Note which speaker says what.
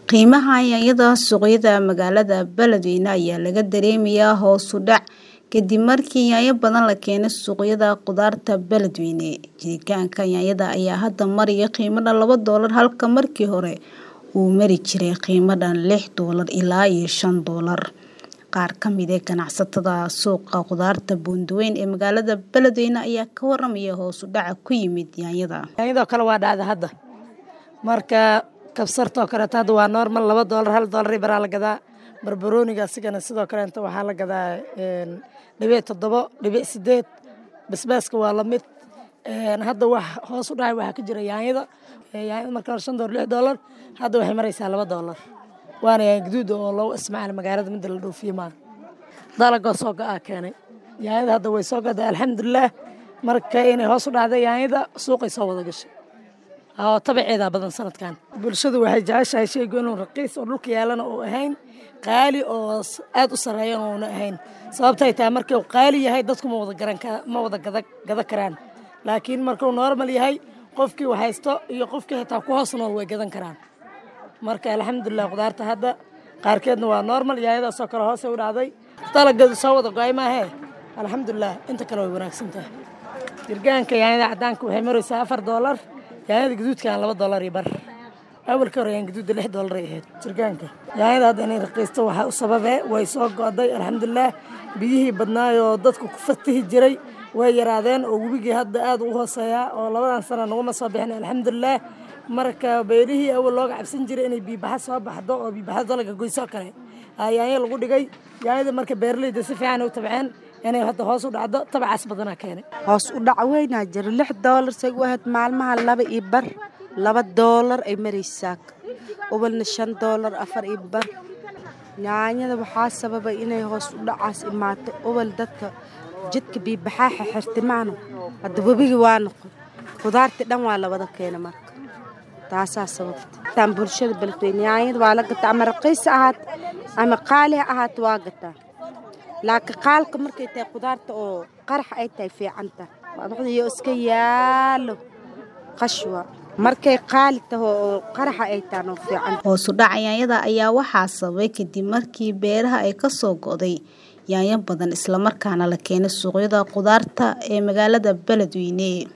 Speaker 1: Qiimaha yaanyada suuqyada magaalada Beledweyne ayaa laga dareemayaa hoos u dhac kadib markii yaanyo badan la keenay suuqyada khudaarta Beledweyne. Jiritaanka yaanyada ayaa hadda maraya qiimo dhan laba doolar halka markii hore uu mari jiray qiimo dhan lix doolar ilaa iyo shan doolar. Qaar ka mid ah ganacsatada suuqa khudaarta Buundooyin ee magaalada Beledweyne ayaa ka waramaya hoos u dhaca ku yimid yaanyada.
Speaker 2: yaanyadoo kale waa dhacda hadda marka kabsartoo kaleeto hadda waa normal laba doolar hal doolar iyo baraa la gadaa barbarooniga asigana sidoo kaleeto waxaa la gadaa dhibic toddobo dhibic sideed basbaaska waa lamid hadda wax hoos u dhacay waxaa ka jira yaanyada yaanyada marka hore shan doolar lix doolar hadda waxay maraysaa laba doolar waana yaanyo gaduud oo loogu isticmaala magaalada midda la dhoofiye maaha dalagoo soo go-aa keenay yaanyada hadda way soo gaday alxamdulilaah marka inay hoos u dhacday yaanyada suuqay soo wada gashay oo tabaceedaa badan sanadkan bulshadu waxay jeceshahay sheygu inuu raqiis oo dhulka yaalana uu ahayn qaali oo aad u sareeyana uuna ahayn sababtay tahay markuu qaali yahay dadku ma wada garan ma wada gada gada karaan laakiin markuu normal yahay qofkii wax haysto iyo qofkii xitaa ku hoos nool way gadan karaan marka alxamdulilah khudaarta hadda qaarkeedna waa normal yaayadaasoo kale hoosay u dhacday dalaggeedu soo wada go-ay maahee alxamdulilah inta kale way wanaagsan tahay jirgaanka yaanyada caddaanka waxay maraysaa afar doolar yaanyada gaduudkan laba doolar iyo bar awalka hore yaan gaduudda lix doolar ay ahayd jirgaanka yaanyada hadda inay raqiisto waxaa u sababee way soo go'day alxamdulilah biyihii badnaayoo dadku ku fatihi jiray way yaraadeen oo webigii hadda aad u hooseeyaa oo labadan sana naguma soo bixin alxamdulilah marka beerihii awal looga cabsan jiray inay biibaxa soo baxdo oo biibaxada dalaga goysoo kale yaanyo lagu dhigay yaanyada marka beeraleyda si fiican u tabceen inay hadda hoos u dhacdo tabacaas badanaa keenay
Speaker 3: hoos u dhac weynaa jiro lix doolar say u ahayd maalmaha laba iyo bar laba doolar ay maraysaa ubalna shan doolar afar iyo bar yaanyada waxaa sababay inay hoos u dhacaas imaato ubal dadka jidka biibaxaaxa xirtimaano hadda webigi waa noqon khudaartii dhan waa la wada keena marka taasaa sababta taan bulshada beledweyne yaanyada waa la gataa ama raqiis ahaat ama qaali ha ahaat waa gataa laakiin qaalka markay tahay khudaarta oo qarax ay tahay fiicanta iyo iska yaalo qashwa markay qaali taho oo qaraxa ay tahan oo fiican
Speaker 1: hoos u dhaca yaanyada ayaa waxaa sababay kadib markii beeraha ay ka soo go'day yaanyo badan islamarkaana la keenay suuqyada khudaarta ee magaalada beledweyne